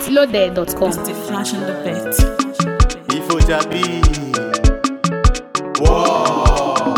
mintloaded.com. The flash on the bed. Ifo Jabi. Wow.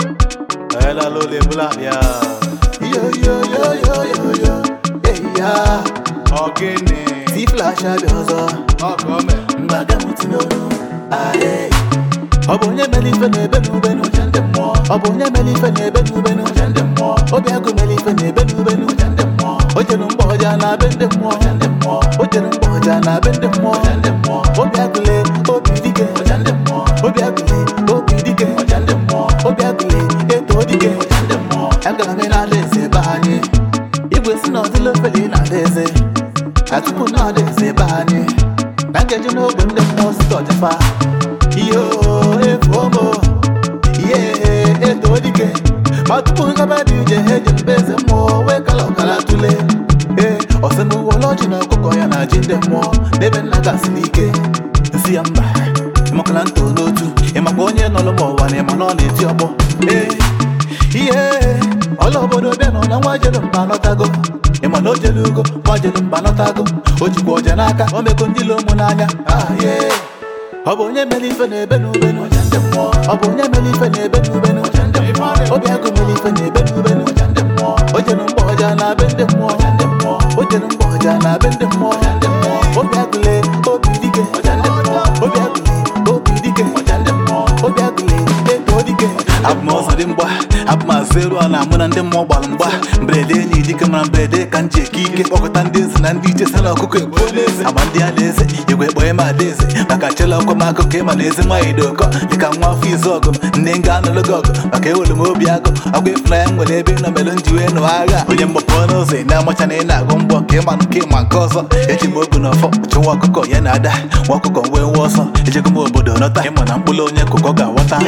Ela lo le bula ya. Yo yo yo yo yo yo. Hey ya. Ogene. Ti flash abi ọzọ. Ọkọ mẹ. Mgbaga m ti n'onu. Aye. Ọ bụ onye mere ife na-ebe n'ube n'ụja ndị mmụọ. Ọ bụ onye mere ife na-ebe n'ube n'ụja ndị mmụọ. Obi agụ mere ife na-ebe n'ube n'ụja ndị mmụọ. O jere mgbe ọja na be ndị mmụọ. ndị mmụọ. O jere mgbe ọja na be ndị mmụọ. ndị mmụọ. Obi agụle obi dike. ndị mmụọ. Obi agụle obi dike. ndị mmụọ. Obi agụle eto dike. ndị mmụọ. Agara m n'ala eze be anyị. Igwe si na ọdịla ofele na-ada eze. Atupu na-ada eze be anyị. Na nkeji n'oge ndị mmụọ si ọjọfa. Iyo efuomo. Ihe eto dike. Ma tupu ngaba dị ije ha eji mbe eze mmụọ wee kala ọkara tụle. Ee, ọsị n'ụwa ọlọjị na ọkụkọ ya na ji ndị mmụọ n'ebe nna gasị n'ike. Nsị ya mba, ịmakala ntọ n'otu, ịmakwa onye nọrọ m ụwa na ịma na ọ na-eti ọgbọ. Ee, ihe ọla obodo bịa nọ na nwa jere mba nọtago ịma na o jere ugo nwa jere mba nọtago o jikwa ọja n'aka o mego ndị lo ụmụ n'anya Ah, yeah. ọ bụ onye mere ife na-ebe n'ube n'ụja ndị mmụọ ọ bụ onye mere ife na-ebe n'ube n'ụja ndị mmụọ obi agụ mere ife na-ebe n'ube n'ụja ndị mmụọ o jere mgbe ọja na be ndị mmụọ ndị mmụọ o jere mgbe ọja na be ndị mmụọ ndị mmụọ obi agụle obi dike ndị mmụọ obi agụle obi dike ndị mmụọ obi agụle eto dike abụ m ọzọ dị mgba abụ m azụ elu a na mụ na ndị mmụọ gbara mgba mberede enyi dike mara mberede ka m ji eke ike kpọkọta ndị eze na ndị iche si na ọkụkọ egbuola eze agba ndị ala eze igwe kpọọ ịma ada eze maka chela ọkwa m akụkọ ịma na eze nwaanyị dị ụkọ dịka nwa afọ izu ọgụ m nne nga anụlụ gị ọgụ maka ewere m obi agụ ọgwụ ịfụnanya m nwere ebe nọ mere m ji wee nụ agha onye mgbapụ ọnụ ụzọ ị na-amacha na ị na-agụ mbọ ka ịma nke ịma nke ọzọ eji m ogu na ọfọ chụwa ọkụkọ ya na ada nwa ọkụkọ wee nwa ọsọ ejego m obodo nọta ịma na mkpụrụ onye kụkọ ga-aghọta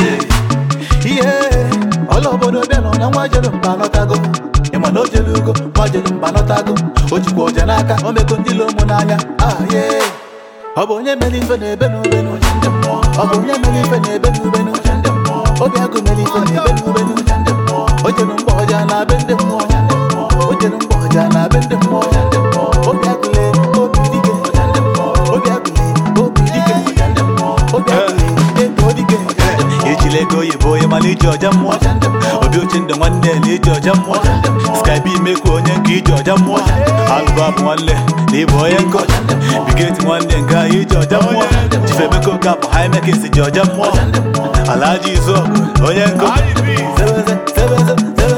ihe ọla obodo bịa nọ na nwa jere mba nọtago ịma na o jere ugo nwa jere mba nọtago o jikwa ọja n'aka o mego ndị lo ụmụ n'anya aye ọ bụ onye mere ife na-ebe n'ube n'ụja ndị mmụọ ọ bụ onye mere ife na-ebe n'ube n'ụja ndị mmụọ obi agụ mere ife na-ebe n'ube n'ụja ndị mmụọ o jere mgbe ọja na be ndị mmụọ ndị mmụọ o jere mgbe ọja na be ndị mmụọ ndị mmụọ obi agụle obi dike ndị mmụọ obi agụle obi dike ndị mmụọ obi agụle eto dike ejila ego oyibo onye mana iji ọja mmụọ obi oche ndụ nwanne na iji ọja mmụọ skype imekwa onye nke iji ọja mmụọ alụba bụ nwanne na ịbụ onye nkọ bigeti nwanne nke anyị iji ọja mmụọ chifemeko kapụ haimekes ji ọja mmụọ alaji izu onye nkọ Sebeze, sebeze, sebeze.